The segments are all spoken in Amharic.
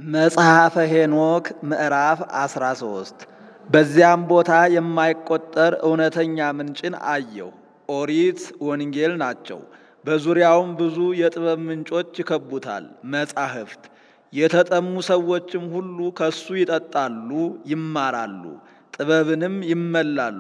መጽሐፈ ሄኖክ ምዕራፍ 13 በዚያም ቦታ የማይቆጠር እውነተኛ ምንጭን አየሁ። ኦሪት፣ ወንጌል ናቸው። በዙሪያውም ብዙ የጥበብ ምንጮች ይከቡታል። መጻሕፍት የተጠሙ ሰዎችም ሁሉ ከሱ ይጠጣሉ፣ ይማራሉ፣ ጥበብንም ይመላሉ።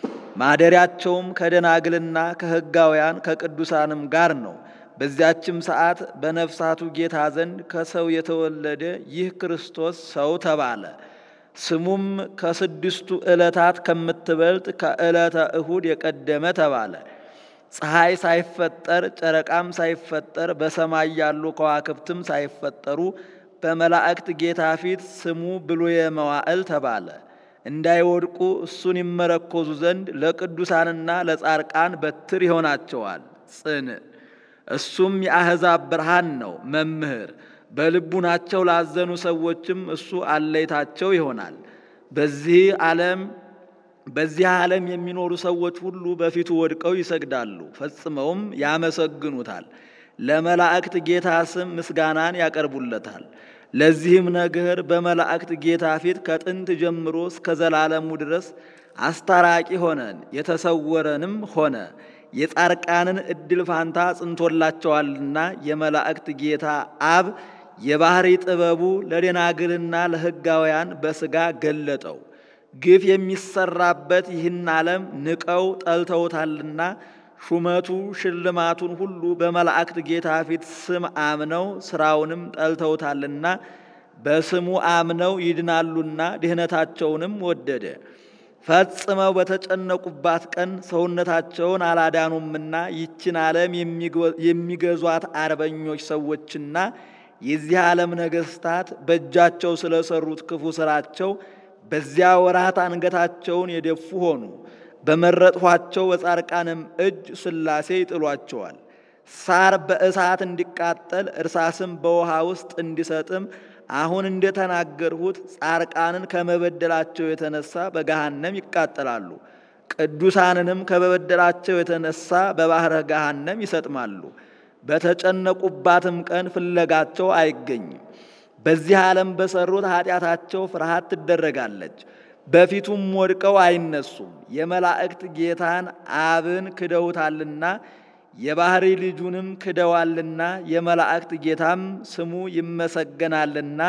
ማደሪያቸውም ከደናግልና ከሕጋውያን ከቅዱሳንም ጋር ነው። በዚያችም ሰዓት በነፍሳቱ ጌታ ዘንድ ከሰው የተወለደ ይህ ክርስቶስ ሰው ተባለ። ስሙም ከስድስቱ ዕለታት ከምትበልጥ ከዕለተ እሁድ የቀደመ ተባለ። ፀሐይ ሳይፈጠር ጨረቃም ሳይፈጠር በሰማይ ያሉ ከዋክብትም ሳይፈጠሩ በመላእክት ጌታ ፊት ስሙ ብሉየ መዋዕል ተባለ። እንዳይወድቁ እሱን ይመረኮዙ ዘንድ ለቅዱሳንና ለጻርቃን በትር ይሆናቸዋል። ጽን እሱም የአሕዛብ ብርሃን ነው መምህር። በልቡናቸው ላዘኑ ሰዎችም እሱ አለይታቸው ይሆናል። በዚህ ዓለም በዚህ ዓለም የሚኖሩ ሰዎች ሁሉ በፊቱ ወድቀው ይሰግዳሉ፣ ፈጽመውም ያመሰግኑታል። ለመላእክት ጌታ ስም ምስጋናን ያቀርቡለታል። ለዚህም ነገር በመላእክት ጌታ ፊት ከጥንት ጀምሮ እስከ ዘላለሙ ድረስ አስታራቂ ሆነን የተሰወረንም ሆነ የጻርቃንን እድል ፋንታ ጽንቶላቸዋልና የመላእክት ጌታ አብ የባህሪ ጥበቡ ለደናግልና ለሕጋውያን በሥጋ ገለጠው። ግፍ የሚሰራበት ይህን ዓለም ንቀው ጠልተውታልና ሹመቱ ሽልማቱን ሁሉ በመላእክት ጌታ ፊት ስም አምነው ሥራውንም ጠልተውታልና በስሙ አምነው ይድናሉና ድኅነታቸውንም ወደደ። ፈጽመው በተጨነቁባት ቀን ሰውነታቸውን አላዳኑምና ይችን ዓለም የሚገዟት አርበኞች ሰዎችና የዚህ ዓለም ነገሥታት በእጃቸው ስለሰሩት ክፉ ሥራቸው በዚያ ወራት አንገታቸውን የደፉ ሆኑ። በመረጥኋቸው በጻርቃንም እጅ ሥላሴ ይጥሏቸዋል። ሳር በእሳት እንዲቃጠል እርሳስም በውሃ ውስጥ እንዲሰጥም አሁን እንደተናገርሁት ጻርቃንን ከመበደላቸው የተነሳ በገሃነም ይቃጠላሉ። ቅዱሳንንም ከመበደላቸው የተነሳ በባሕረ ገሃነም ይሰጥማሉ። በተጨነቁባትም ቀን ፍለጋቸው አይገኝም። በዚህ ዓለም በሰሩት ኃጢአታቸው ፍርሃት ትደረጋለች። በፊቱም ወድቀው አይነሱም። የመላእክት ጌታን አብን ክደውታልና የባሕሪ ልጁንም ክደዋልና የመላእክት ጌታም ስሙ ይመሰገናልና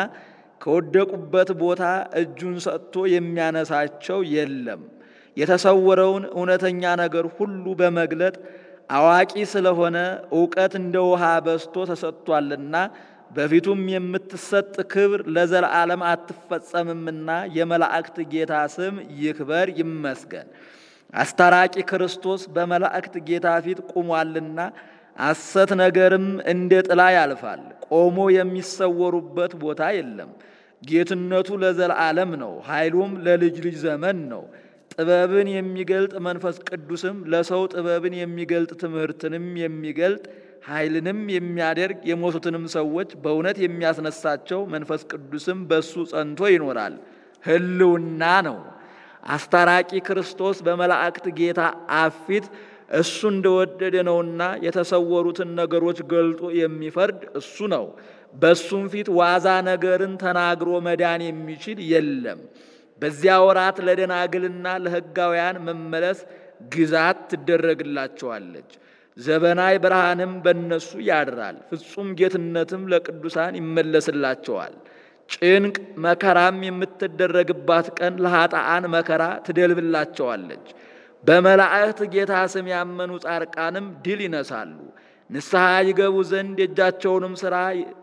ከወደቁበት ቦታ እጁን ሰጥቶ የሚያነሳቸው የለም። የተሰወረውን እውነተኛ ነገር ሁሉ በመግለጥ አዋቂ ስለሆነ እውቀት እንደ ውሃ በዝቶ ተሰጥቷልና በፊቱም የምትሰጥ ክብር ለዘላለም አትፈጸምምና የመላእክት ጌታ ስም ይክበር ይመስገን። አስታራቂ ክርስቶስ በመላእክት ጌታ ፊት ቆሟልና ሐሰት ነገርም እንደ ጥላ ያልፋል። ቆሞ የሚሰወሩበት ቦታ የለም። ጌትነቱ ለዘላለም ነው፣ ኃይሉም ለልጅ ልጅ ዘመን ነው። ጥበብን የሚገልጥ መንፈስ ቅዱስም ለሰው ጥበብን የሚገልጥ ትምህርትንም የሚገልጥ ኃይልንም የሚያደርግ የሞቱትንም ሰዎች በእውነት የሚያስነሳቸው መንፈስ ቅዱስም በሱ ጸንቶ ይኖራል፣ ሕልውና ነው። አስታራቂ ክርስቶስ በመላእክት ጌታ አብ ፊት እሱ እንደወደደ ነውና የተሰወሩትን ነገሮች ገልጦ የሚፈርድ እሱ ነው። በእሱም ፊት ዋዛ ነገርን ተናግሮ መዳን የሚችል የለም። በዚያ ወራት ለደናግልና ለሕጋውያን መመለስ ግዛት ትደረግላቸዋለች። ዘበናይ ብርሃንም በእነሱ ያድራል። ፍጹም ጌትነትም ለቅዱሳን ይመለስላቸዋል። ጭንቅ መከራም የምትደረግባት ቀን ለኃጥአን መከራ ትደልብላቸዋለች። በመላእክት ጌታ ስም ያመኑ ጻርቃንም ድል ይነሳሉ። ንስሐ ይገቡ ዘንድ የእጃቸውንም ሥራ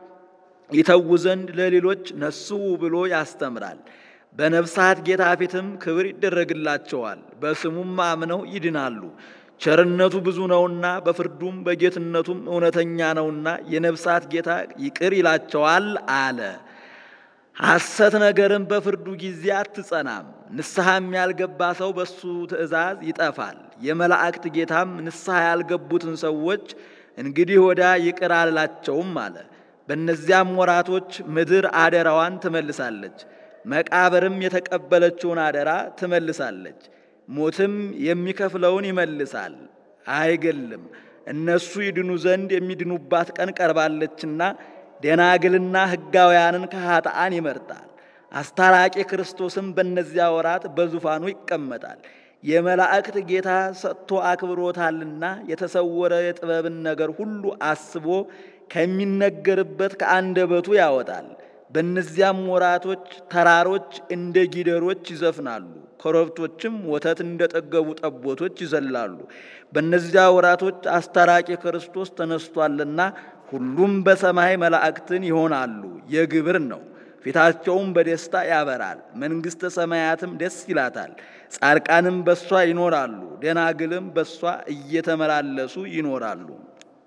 ይተዉ ዘንድ ለሌሎች ነስው ብሎ ያስተምራል። በነፍሳት ጌታ ፊትም ክብር ይደረግላቸዋል። በስሙም አምነው ይድናሉ። ቸርነቱ ብዙ ነውና በፍርዱም በጌትነቱም እውነተኛ ነውና የነፍሳት ጌታ ይቅር ይላቸዋል አለ። ሐሰት ነገርም በፍርዱ ጊዜ አትጸናም። ንስሐም ያልገባ ሰው በሱ ትእዛዝ ይጠፋል። የመላእክት ጌታም ንስሐ ያልገቡትን ሰዎች እንግዲህ ወዳ ይቅር አላቸውም አለ። በእነዚያም ወራቶች ምድር አደራዋን ትመልሳለች፣ መቃብርም የተቀበለችውን አደራ ትመልሳለች። ሞትም የሚከፍለውን ይመልሳል፣ አይገልም። እነሱ ይድኑ ዘንድ የሚድኑባት ቀን ቀርባለችና ደናግልና ሕጋውያንን ከኃጥአን ይመርጣል። አስታራቂ ክርስቶስም በእነዚያ ወራት በዙፋኑ ይቀመጣል። የመላእክት ጌታ ሰጥቶ አክብሮታልና የተሰወረ የጥበብን ነገር ሁሉ አስቦ ከሚነገርበት ከአንደበቱ ያወጣል። በእነዚያም ወራቶች ተራሮች እንደ ጊደሮች ይዘፍናሉ፣ ኮረብቶችም ወተት እንደጠገቡ ጠቦቶች ይዘላሉ። በእነዚያ ወራቶች አስታራቂ ክርስቶስ ተነስቷልና ሁሉም በሰማይ መላእክትን ይሆናሉ። የግብር ነው። ፊታቸውም በደስታ ያበራል። መንግሥተ ሰማያትም ደስ ይላታል። ጻድቃንም በሷ ይኖራሉ፣ ደናግልም በሷ እየተመላለሱ ይኖራሉ።